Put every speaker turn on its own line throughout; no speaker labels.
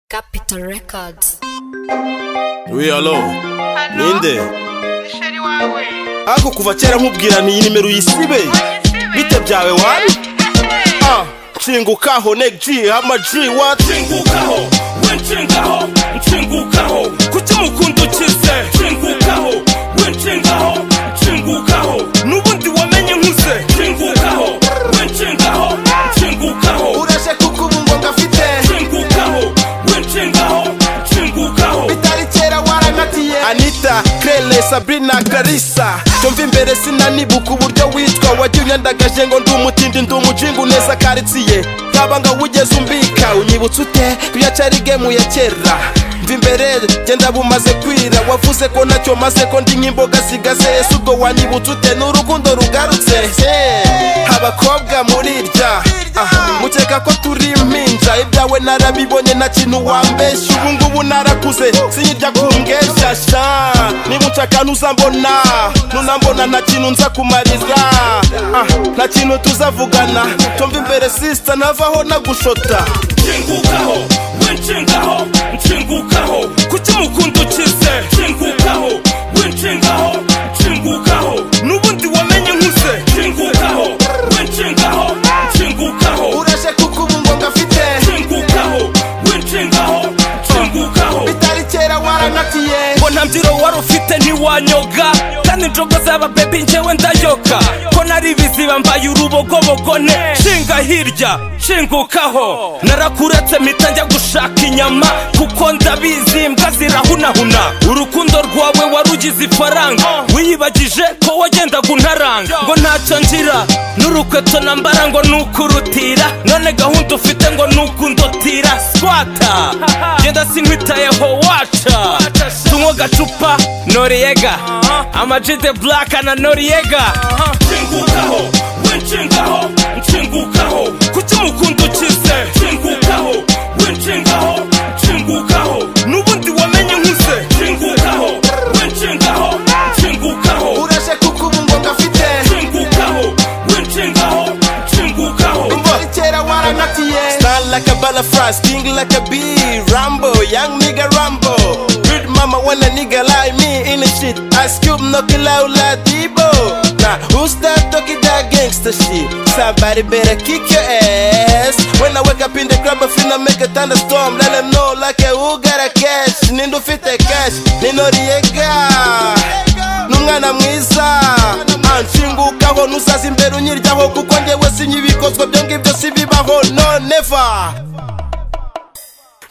Capital Records.
We alone. Ninde?
musheri wawe
Ako kuva kera nkubwira ni iyi nimero uyisibe. Bite byawe wabi? Ah, Nshingukaho neck G hama G what?
nshingukaho we nshingaho nshingukaho kuki umukunda ukize nshingukaho we nshingaho nshingukaho
Nubundi wamenye nkuze.
nshingukaho we nshingaho nshingukaho
Urashe kuko ubu ngo ngafite.
nshingukaho we nshingaho nshingukaho
Bitari kera waranatiye. Anita, Krele, Sabrina, Clarissa. Cyumva imbere sinanibuka uburyo witwa wajya unyandagaje ngo ndi umutindi ndi umujingu neza karitsiye. Nkaba nga wugeze umbika unyibutsa ute kuya cyari game ya kera. Mva imbere genda bumaze kwira wavuze ko ntacyo maze ko ndi nk'imboga zigaze ese ubwo wanyibutsa ute n'urukundo rugarutse Eh, abakobwa murirya Ah, mukeka ko turi impinja ibyawe narabibonye nta kintu wambeshya ubu ngubu narakuze sinyirya kumbweshasha niba unshaka ntuzambona nunambona nta kintu nza kumariza Ah, nta kintu tuzavugana tumva imbere sisita navaho nagushota
nshingukaho we nshingaho nshingukaho kuki umukunda ukize nshingukaho we nshingaho nshingukaho
n'ubundi wamenye nkuze
nshingukaho we nshingaho nshingukaho
urashe kuko ubu ngo ngafite
nshingukaho winshingaho nshingukaho
bitari kera waranatiye
ngo nta mbyiro wari ufite ntiwanyoga kandi injogo z'aba bebi njyewe ndayoka ko nari ibiziba mbaye urubogobogo ne nshinga hirya nshingukaho narakuretse mpita njya gushaka inyama kuko ndabizi imbwa zirahunahuna urukundo rwawe warugize ifaranga wiyibagije ko wagendaga untaranga ngo ntacyo ngira n'urukweto nambara ngo nukurutira none gahunda ufite ngo nukundotira swata genda sinkwitayeho waca tunywa gacupa noriyega amajide blaka na noriyega nshingukaho we nshingaho nshingukaho kuki umukunda ukize nshingukaho we nshingaho nshingukaho n'ubundi wamenye nkuze nshingukaho we nshingaho nshingukaho
urashe kuko ubu ngo ngafite
nshingukaho we nshingaho nshingukaho
bitari kera waranatiye Style like a butterfly, sting like a bee Rambo, young nigga Rambo Good mama when a nigga like me in the shit I scoop knocking loud like Debo Nah, who's that talking that gangster shit? Somebody better kick your ass When I wake up in the club I finna make a thunderstorm Let them know like a who got a cash Nindo fit the cash, Nino Riega n'umwana mwiza anshingukaho ntuzaza imbere unyiryaho kuko ngewe sinya ibikozwa byo ngibyo sibibaho no neva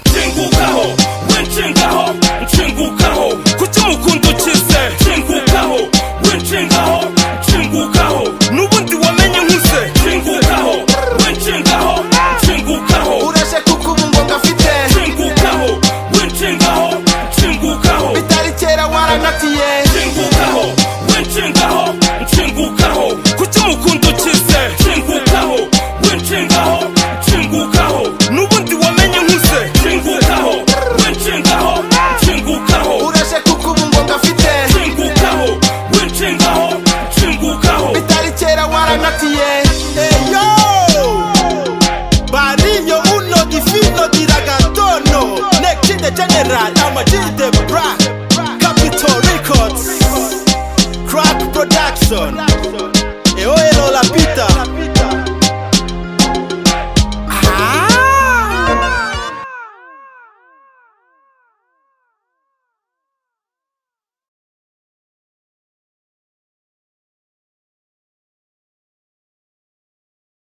nshingukaho we nshingaho nshingukaho kuki umukunda ukize nshingukaho we nshingaho nshingukaho n'ubundi wamenye nkuze nshingukaho we nshingaho nshingukaho
urashe kuko ubu ngo ngafite
nshingukaho we nshingaho nshingukaho
bitari kera waranatiye
nshingukaho we nshingaho nshingukaho kuki umukunda ukize nshingukaho we nshingaho nshingukaho
n'ubundi wamenye nkuze
nshingukaho we nshingaho nshingukaho
urashe kuko ubu ngo ngafite
nshingukaho we nshingaho nshingukaho
bitari kera waranatiye eyo bariyo uno gifino diragatono nekide general amajide